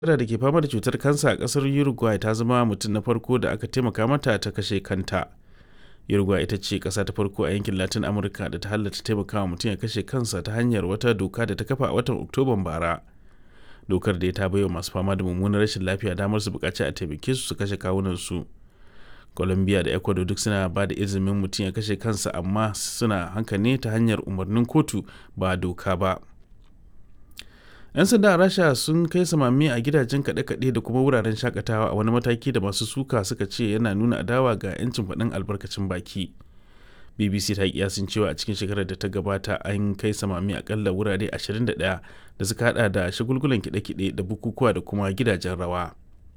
da ke fama da cutar kansa a kasar uruguay ta zama mutum na farko da aka taimaka mata ta kashe kanta uruguay ita ce kasa ta farko a yankin latin amurka da ta halatta taimakawa mutum ya kashe kansa ta hanyar wata doka da ta kafa a watan oktoban bara dokar da ta baiwa masu fama da mummunar rashin lafiya damar su bukaci a taimake su su kashe kawunansu colombia da ecuador duk suna ba da izinin mutum ya kashe kansa amma suna hanka ne ta hanyar umarnin kotu ba doka ba 'yan sanda a rasha sun kai samami a gidajen kaɗe-kaɗe da kuma wuraren shakatawa a wani mataki da masu suka suka ce yana nuna adawa ga 'yancin faɗin albarkacin baki bbc ta kiyasin cewa a cikin shekarar da ta gabata an kai samami akalla wurare 21 da suka hada da shagulgulan kiɗe-kiɗe da bukukuwa da kuma gidajen rawa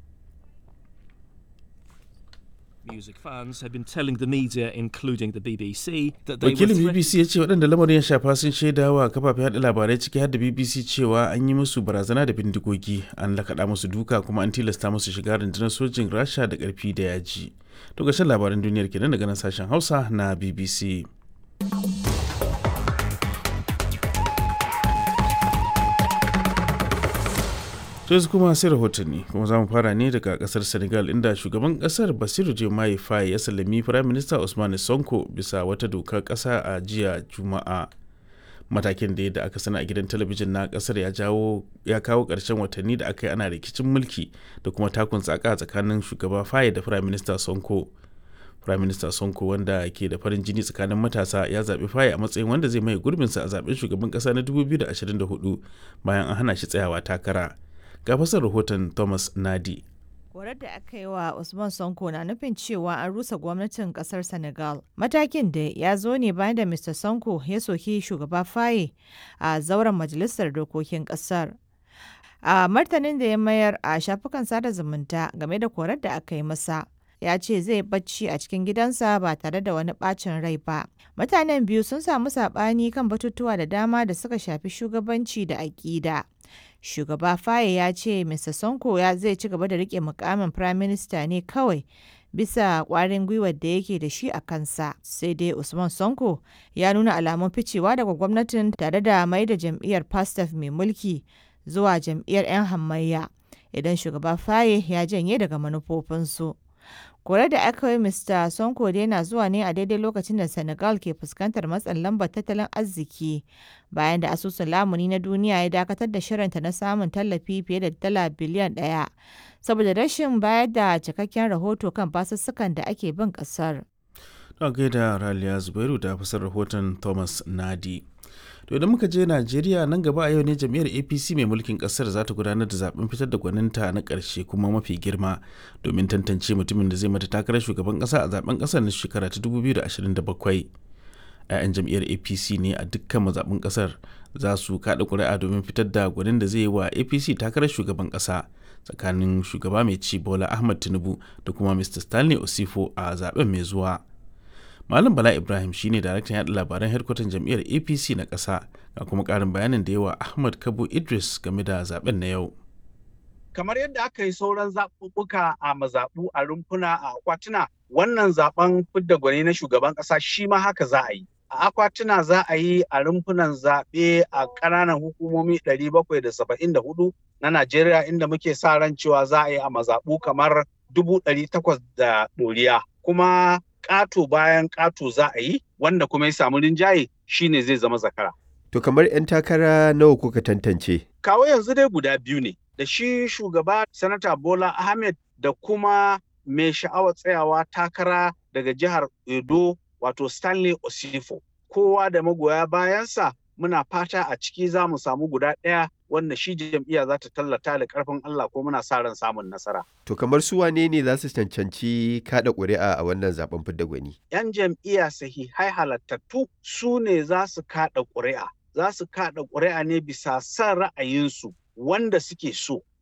Music fans have been telling the media, including the BBC, that they wakilin were bbc ya ce waɗanda lamarin ya shafa sun shaida wa kafafen yaɗa labarai ciki har da bbc cewa an yi musu barazana da bindigogi an lakaɗa musu duka kuma an tilasta musu shiga rundunar sojin rasha da ƙarfi da yaji to ƙarshen labaran duniyar kenan daga nan sashen hausa na bbc to yanzu kuma sai rahotanni kuma za mu fara ne daga kasar senegal inda shugaban kasar basiru jemaye faye ya sallami firayim minista usman sonko bisa wata dokar kasa a jiya juma'a matakin da yadda aka sana a gidan talabijin na kasar ya jawo ya kawo ƙarshen watanni da aka yi ana rikicin mulki da kuma takun tsaka tsakanin shugaba faye da firayim minista sonko firayim minista sonko wanda ke da farin jini tsakanin matasa ya zaɓi faye a matsayin wanda zai maye gurbinsa a zaɓen shugaban ƙasa na 2024 bayan an hana shi tsayawa takara ga fasar rahoton thomas nadi Korar da aka yi wa Usman Sonko na nufin cewa an rusa gwamnatin kasar Senegal. Matakin da ya zo ne bayan da Mr. Sonko ya soki shugaba Faye a zauren majalisar dokokin kasar. A martanin da ya mayar a shafukan sada zumunta game da korar da aka yi masa. Ya ce zai bacci a cikin gidansa ba tare da wani bacin rai ba. Mutanen biyu sun samu saɓani kan batutuwa da dama da suka shafi shugabanci da aƙida. shugaba faye ya ce mr sonko ya zai ci gaba da rike mukamin prime minister ne kawai bisa kwarin gwiwar da yake da shi a kansa sai dai usman sonko ya nuna alamun ficewa daga gwamnatin tare da mai da jam'iyyar pastaf mai mulki zuwa jam'iyyar 'yan hamayya idan shugaba faye ya janye daga manufofinsu kore da aka yi mr sonko dai na zuwa ne a daidai lokacin da senegal ke fuskantar matsin lambar tattalin arziki bayan da asusun lamuni na duniya ya dakatar da shirinta na samun tallafi fiye da dala biliyan daya saboda rashin bayar da cikakken rahoto kan basussukan da ake bin kasar don gaida raliya zubairu da fasar rahoton thomas nadi to idan muka je najeriya nan gaba a yau ne jam'iyyar apc mai mulkin kasar za ta gudanar da zaben fitar da gwaninta na karshe kuma mafi girma domin tantance mutumin da zai mata takarar shugaban kasa a zaben kasar na shekara ta 2027 'ya'yan jam'iyyar apc ne a dukkan mazaɓin kasar za su kaɗa ƙuri'a domin fitar da gwanin da zai yi wa apc takarar shugaban ƙasa tsakanin shugaba mai ci bola ahmad tinubu da kuma mr stanley osifo a zaben mai zuwa Malam Bala Ibrahim shine daraktan yaɗa labaran hedkwatan jam'iyyar APC na ƙasa ga kuma ƙarin bayanin da yawa Ahmad Kabo Idris game da zaben na yau. Kamar yadda aka yi sauran zaɓuɓɓuka a mazaɓu a rumfuna a akwatuna wannan zaben fidda gwani na shugaban ƙasa shi ma haka za a yi. A akwatuna za a yi a rumfunan zaɓe a ƙananan hukumomi 774 na Najeriya inda muke sa ran cewa za a yi a mazaɓu kamar 800 da ɗoriya. Kuma ƙato bayan ƙato za a yi wanda kuma ya samu rinjaye shine zai zama zakara. To kamar 'yan takara nawa kuka tantance? Kawo yanzu dai guda biyu ne da shi shugaba sanata Bola Ahmed da kuma mai sha'awar tsayawa takara daga jihar Edo wato Stanley Osifo. Kowa da magoya bayansa muna fata a ciki za mu samu guda ɗaya wanda shi jam'iyya za ta tallata da ƙarfin Allah ko muna sa ran samun nasara. To kamar su wane ne za su cancanci kada ƙuri'a a wannan zaben fidda gwani? 'Yan jam'iyya sahihai halattattu su ne za su kada ƙuri'a. Za su kada ƙuri'a ne bisa son ra'ayinsu wanda suke so